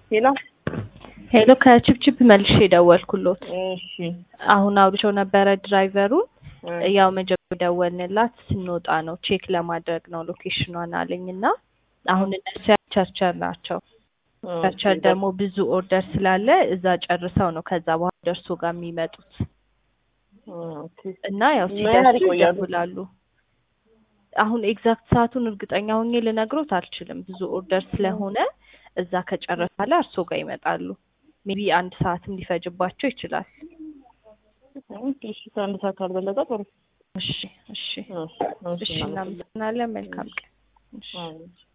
ሄሎ ሄሎ ከችፕችፕ መልሼ ደወልኩሎት። እሺ አሁን አውርቼው ነበረ ድራይቨሩን። እ ያው መጀመሪያ ደወልንላት ስንወጣ ነው ቼክ ለማድረግ ነው ሎኬሽኗን አለኝ እና አሁን እነሱ ቸርቸር ናቸው። ቸርቸር ደግሞ ብዙ ኦርደር ስላለ እዛ ጨርሰው ነው ከዛ በኋላ ደርሶ ጋር የሚመጡት ኦኬ እና ያው ምን ያህል ሲደርሱ ይቆያሉ? ይደውላሉ። አሁን ኤግዛክት ሰዓቱን እርግጠኛ ሆኜ ልነግሮት አልችልም። ብዙ ኦርደር ስለሆነ እዛ ከጨረሰ በኋላ እርሶ ጋር ይመጣሉ። ሜቢ አንድ ሰዓትም ሊፈጅባቸው ይችላል። ኦኬ እሺ ከአንድ ሰዓት ካልበለጠ ጥሩ እሺ እሺ እሺ እሺ እናመሰግናለን። መልካም ቀን። እሺ እሺ